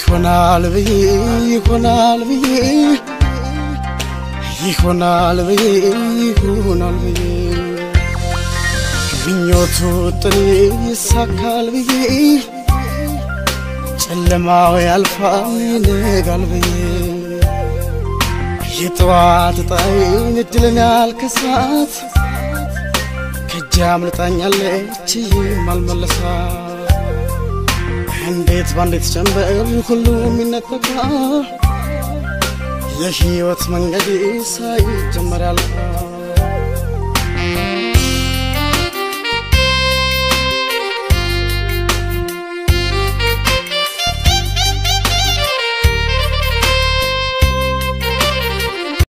ይሆናል ብዬ ይሆናል ብዬ ይሆናል ብዬ ይሆናል ብዬ ምኞቱ ጥኔ ይሳካል ብዬ ጨለማው ያልፋል ይነጋል ብዬ የጠዋት ጣይን እድልን ያልከሳት ከእጅ አምልጣኛለች የማልመለሳት እንዴት ባንዴት ጀንበር ሁሉም ይነጠቃል የህይወት መንገድ ሳይጀመር ያልፋል